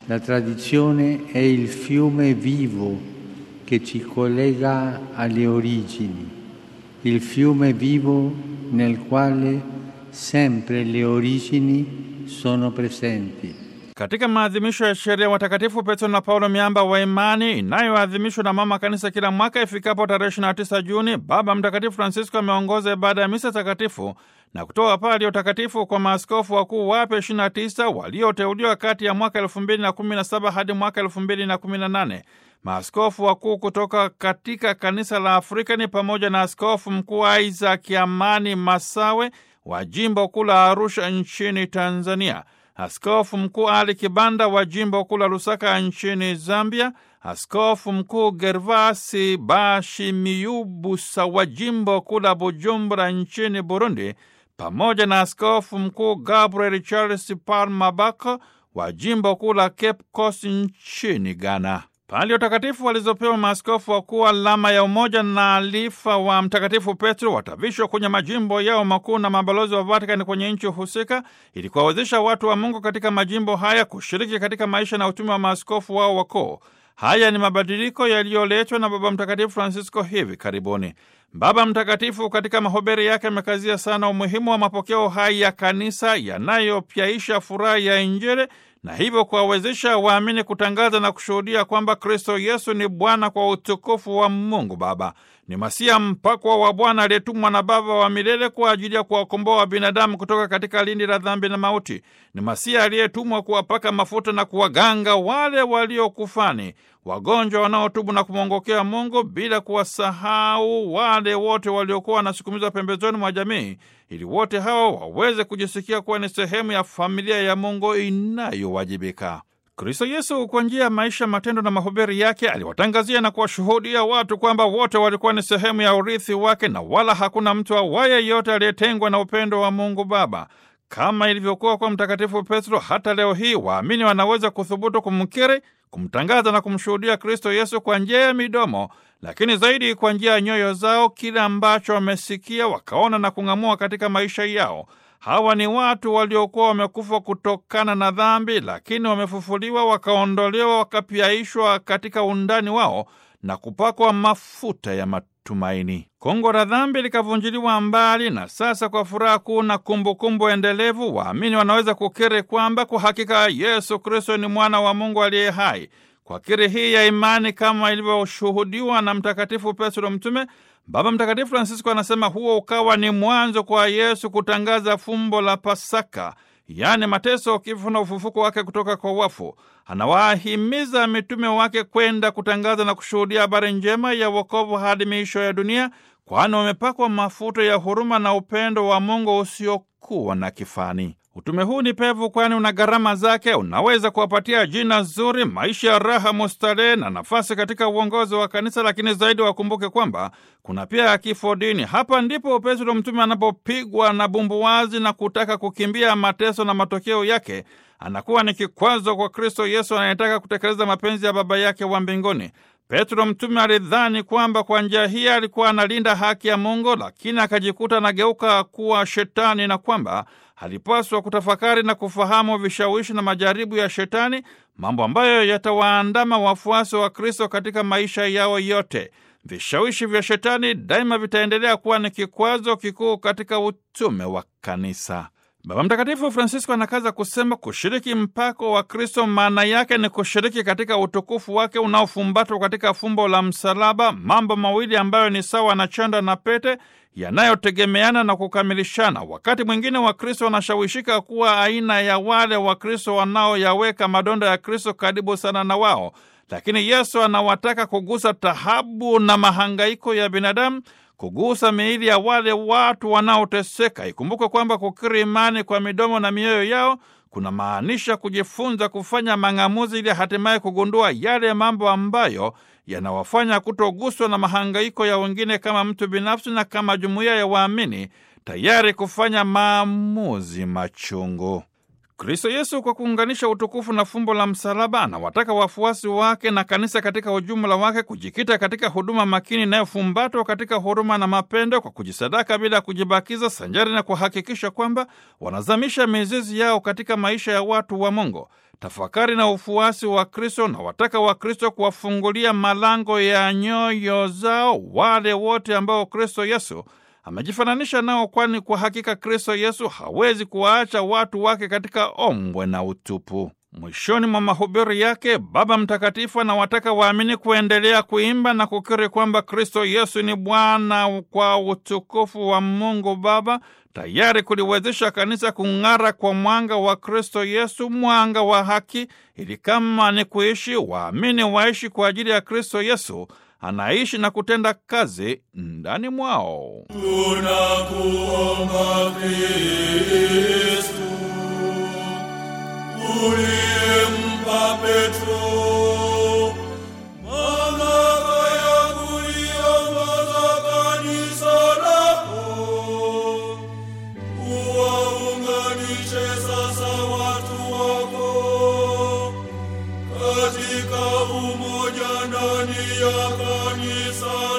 La tradizione è il fiume vivo che ci collega alle origini, il fiume vivo nel quale sempre le origini sono presenti. Katika maadhimisho ya sherehe watakatifu Petro na Paulo miamba wa imani inayoadhimishwa na mama kanisa kila mwaka ifikapo tarehe 29 Juni, Baba Mtakatifu Francisco ameongoza ibada ya misa takatifu na kutoa pali ya utakatifu kwa maaskofu wakuu wapya 29 walioteuliwa kati ya mwaka 2017 hadi mwaka 2018. Maaskofu wakuu kutoka katika kanisa la Afrika ni pamoja na askofu mkuu Isaac Amani Masawe wa jimbo kuu la Arusha nchini Tanzania, askofu mkuu Ali Kibanda wa jimbo kuu la Lusaka nchini Zambia, askofu mkuu Gervasi Bashimiyubusa wa jimbo kuu la Bujumbura nchini Burundi, pamoja na askofu mkuu Gabriel Charles Palmabako wa jimbo kuu la Cape Coast nchini Ghana. Pali utakatifu walizopewa maaskofu wakuu alama ya umoja na alifa wa Mtakatifu Petro watavishwa kwenye majimbo yao makuu na mabalozi wa Vatikani kwenye nchi husika ili kuwawezesha watu wa Mungu katika majimbo haya kushiriki katika maisha na utume wa maaskofu wao wakuu. Haya ni mabadiliko yaliyoletwa na Baba Mtakatifu Francisco hivi karibuni. Baba Mtakatifu katika mahubiri yake amekazia sana umuhimu wa mapokeo hai ya kanisa yanayopyaisha furaha ya Injili na hivyo kuwawezesha waamini kutangaza na kushuhudia kwamba Kristo Yesu ni Bwana kwa utukufu wa Mungu Baba. Ni Masia mpakwa wa Bwana aliyetumwa na Baba wa milele kwa ajili ya kuwakomboa binadamu kutoka katika lindi la dhambi na mauti. Ni Masia aliyetumwa kuwapaka mafuta na kuwaganga wale waliokufani, wagonjwa wanaotubu na kumwongokea Mungu, bila kuwasahau wale wote waliokuwa wanasukumizwa pembezoni mwa jamii, ili wote hawa waweze kujisikia kuwa ni sehemu ya familia ya Mungu inayowajibika. Kristo Yesu kwa njia ya maisha, matendo na mahubiri yake aliwatangazia na kuwashuhudia watu kwamba wote walikuwa ni sehemu ya urithi wake na wala hakuna mtu awaye yote aliyetengwa na upendo wa Mungu Baba. Kama ilivyokuwa kwa Mtakatifu Petro, hata leo hii waamini wanaweza kuthubutu kumkiri, kumtangaza na kumshuhudia Kristo Yesu kwa njia ya midomo, lakini zaidi kwa njia ya nyoyo zao, kile ambacho wamesikia, wakaona na kung'amua katika maisha yao. Hawa ni watu waliokuwa wamekufa kutokana na dhambi, lakini wamefufuliwa, wakaondolewa, wakapyaishwa katika undani wao na kupakwa mafuta ya matumaini. Kongo la dhambi likavunjiliwa mbali, na sasa kwa furaha kuu na kumbukumbu endelevu, waamini wanaweza kukiri kwamba kwa hakika Yesu Kristo ni mwana wa Mungu aliye hai. Kwa kiri hii ya imani kama ilivyoshuhudiwa na Mtakatifu Petro Mtume, Baba Mtakatifu Francisco anasema huo ukawa ni mwanzo kwa Yesu kutangaza fumbo la Pasaka, yaani mateso, kifo na ufufuko wake kutoka kwa wafu. Anawahimiza mitume wake kwenda kutangaza na kushuhudia habari njema ya wokovu hadi miisho ya dunia, kwani wamepakwa mafuta ya huruma na upendo wa Mungu usiokuwa na kifani. Utume huu ni pevu, kwani una gharama zake. Unaweza kuwapatia jina zuri, maisha ya raha mustarehe na nafasi katika uongozi wa kanisa, lakini zaidi wakumbuke kwamba kuna pia kifo dini. Hapa ndipo Petro mtume anapopigwa na bumbuwazi na kutaka kukimbia mateso, na matokeo yake anakuwa ni kikwazo kwa Kristo Yesu anayetaka kutekeleza mapenzi ya Baba yake wa mbinguni. Petro mtume alidhani kwamba kwa njia hii alikuwa analinda haki ya Mungu, lakini akajikuta anageuka kuwa shetani na kwamba alipaswa kutafakari na kufahamu vishawishi na majaribu ya Shetani, mambo ambayo yatawaandama wafuasi wa Kristo katika maisha yao yote. Vishawishi vya Shetani daima vitaendelea kuwa ni kikwazo kikuu katika utume wa kanisa. Baba Mtakatifu Francisco anakaza kusema kushiriki mpako wa Kristo maana yake ni kushiriki katika utukufu wake unaofumbatwa katika fumbo la msalaba, mambo mawili ambayo ni sawa na chanda na pete yanayotegemeana na kukamilishana. Wakati mwingine Wakristo wanashawishika kuwa aina ya wale Wakristo wanaoyaweka madonda ya Kristo karibu sana na wao, lakini Yesu anawataka kugusa tahabu na mahangaiko ya binadamu kugusa miili ya wale watu wanaoteseka. Ikumbukwe kwamba kukiri imani kwa midomo na mioyo yao kuna maanisha kujifunza kufanya mang'amuzi ili hatimaye kugundua yale mambo ambayo yanawafanya kutoguswa na mahangaiko ya wengine kama mtu binafsi na kama jumuiya ya waamini tayari kufanya maamuzi machungu. Kristo Yesu kwa kuunganisha utukufu na fumbo la msalaba anawataka wafuasi wake na kanisa katika ujumla wake kujikita katika huduma makini inayofumbatwa katika huruma na mapendo kwa kujisadaka bila kujibakiza, sanjari na kuhakikisha kwamba wanazamisha mizizi yao katika maisha ya watu wa Mungu. Tafakari na ufuasi wa Kristo na wataka wa Kristo kuwafungulia malango ya nyoyo zao wale wote ambao Kristo Yesu amejifananisha nao, kwani kwa hakika Kristo Yesu hawezi kuwaacha watu wake katika ombwe na utupu. Mwishoni mwa mahubiri yake, Baba Mtakatifu anawataka waamini kuendelea kuimba na kukiri kwamba Kristo Yesu ni Bwana kwa utukufu wa Mungu Baba, tayari kuliwezesha kanisa kung'ara kwa mwanga wa Kristo Yesu, mwanga wa haki, ili kama ni kuishi, waamini waishi kwa ajili ya Kristo Yesu anaishi na kutenda kazi ndani mwao. Tunakuomba Kristu, uliyempa Petro mamlaka ya kuliongoza kanisa lako, uwaunganishe sasa watu wako katika umoja ndani ya kanisa